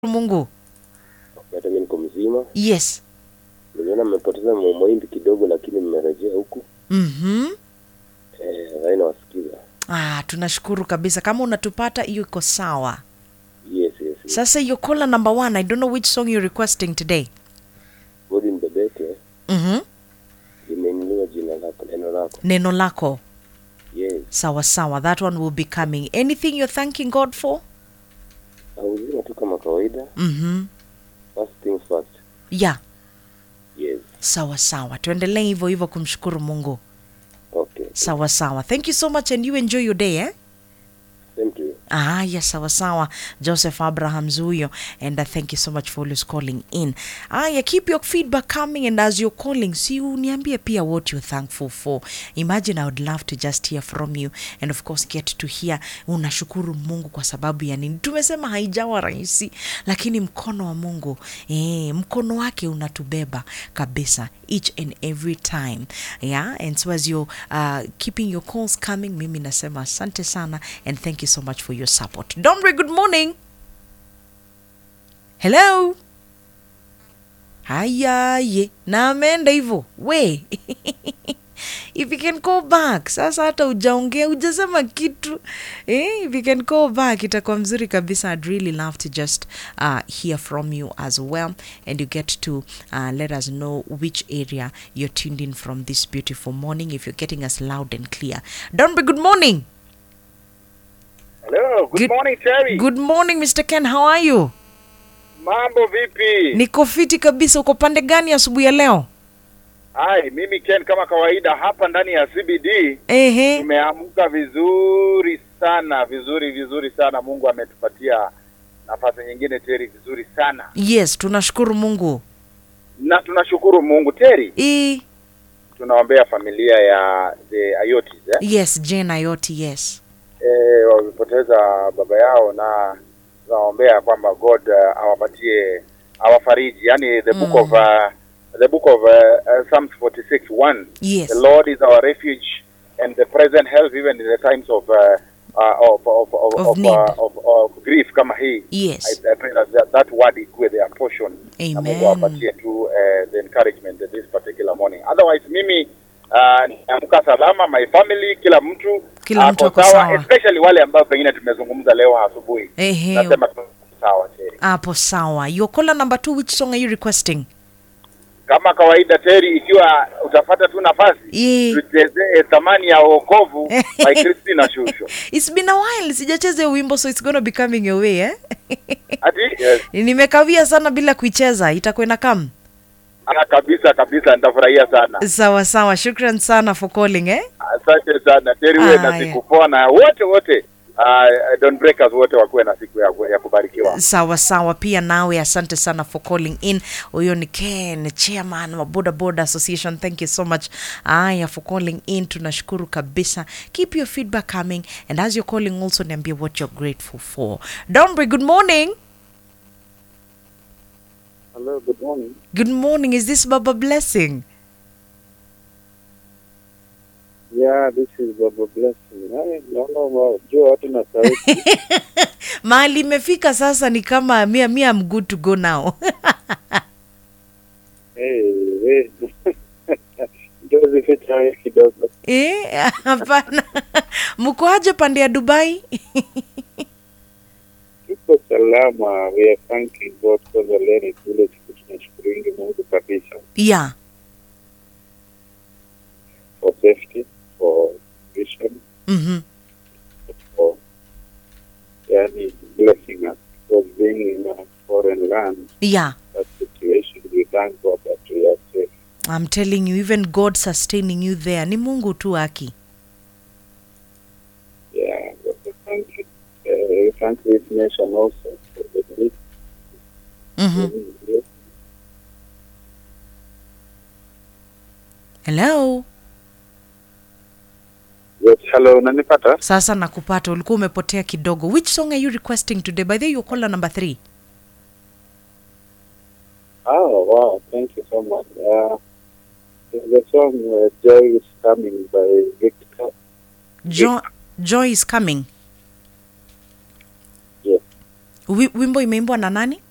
Mungu. hata mimi niko mzima. Yes. Niliona mmepoteza mahindi kidogo, lakini mmerejea huku. Mhm. Eh, rai nawasikiza. Ah, tunashukuru kabisa. Kama unatupata hiyo iko sawa. Yes, yes. yes. Sasa your caller number one, I don't know which song you're requesting today. Godi mbebeke Mhm. limeinuliwa jina lako, neno lako. Neno lako. Yes. Sawa sawa. That one will be coming. Anything you're thanking God for? Na uzima tu kama kawaida. Mhm. First things first. Yeah. Yes. Sawa sawa. Tuendelee hivyo hivyo kumshukuru Mungu. Okay. Sawa sawa. Thank you so much and you enjoy your day, eh? Same to you. Ah, yes, sawa sawa. Joseph Abraham Zuyo, and uh, thank you so much for always calling in. Ah, yeah, keep your feedback coming, and as you're calling, see, uniambie pia what you're thankful for. Imagine I would love to just hear from you, and of course get to hear unashukuru Mungu kwa sababu ya nini. Tumesema haijawa rahisi, lakini mkono wa Mungu eh, mkono wake unatubeba kabisa each and every time yeah and so as you're uh, keeping your calls coming mimi nasema asante sana and thank you so much for your support dombre good morning hello hayaye na ameenda hivyo we if you can call back sasa hata ujaongea ujasema kitu eh, if you can call back itakuwa mzuri kabisa i'd really love to just uh, hear from you as well and you get to uh, let us know which area you're tuned in from this beautiful morning if you're getting us loud and clear donbe good morning Hello, good, Good- morning Terry. good morning mr ken how are you Mambo vipi? niko fiti kabisa uko pande gani asubuhi ya leo Hai, mimi Ken kama kawaida hapa ndani ya CBD ehe tumeamka vizuri sana, vizuri vizuri sana. Mungu ametupatia nafasi nyingine Terry, vizuri sana. yes tunashukuru mungu Na tunashukuru Mungu Terry. e, Tunaombea familia ya the Ayotis eh? yes jane ayoti yes Eh, wamepoteza baba yao na tunaombea kwamba God uh, awapatie awafariji. Yani the book Mm. of uh, the book of uh, uh, Psalms 46 1 yes The Lord is our refuge and the present help even in the times of uh, uh, of of of, Of of, need. uh, of, of grief kama hii. yes I, I pray that, that that word ikuwe their portion. Na Mungu amen awapatie tu uh, the encouragement this particular morning. Otherwise mimi uh, niamka salama, my family, kila mtu Kila mtu ako ako sawa. especially wale ambao pengine tumezungumza leo asubuhi. ehe Nasema tu sawa Terry. hapo sawa your caller number two which song are you requesting Kama kawaida Terry, ikiwa utapata tu nafasi Eh. tuchezee thamani ya wokovu by Christina Shusho. it's been a while sijacheza hiyo wimbo so it's gonna be coming your way eh? Ati yes. nimekawia sana bila kuicheza itakuwa ina come Ah, kabisa kabisa, nitafurahia sana. sawa sawa shukran sana for calling eh? Asante sana Terry, uwe na Aya. siku poa na wote wote uh, Don Breakers wote wakuwe na siku ya, ya kubarikiwa. sawa sawa pia nawe asante sana for calling in huyo ni ken chairman wa boda boda association thank you so much aya for calling in tunashukuru kabisa keep your feedback coming and as you're calling also niambie what you're grateful for donbry good morning Hello, good morning. good morning is this baba blessing Yeah, this is Baba Blessing. Hey, naona jua watu na sauti. mahali imefika sasa ni kama mia mia I'm good to go now hey, hey. Ndio zificha wewe kidogo. Eh, hapana mko aje pande ya dubai Tuko salama. We are thanking God for the Lenny kule siku tunashukuru Mungu kabisa yeah for safety, for vision, mm-hmm. for yani blessing us for being in a foreign land. yeah That situation, we thank God that we are safe. I'm telling you, even God sustaining you there. Ni Mungu tu aki. Yeah, but we thank you. Uh, we thank this nation also for the great Mm-hmm. Hello. Yes, hello, unanipata? Sasa nakupata, ulikuwa umepotea kidogo. Which song are you requesting today? By the way, you're caller number three. Oh, wow, thank you so much. Uh, the song uh, Joy is Coming by Victor. Jo Joy is coming. Yes. Wi- Wimbo imeimbwa na nani?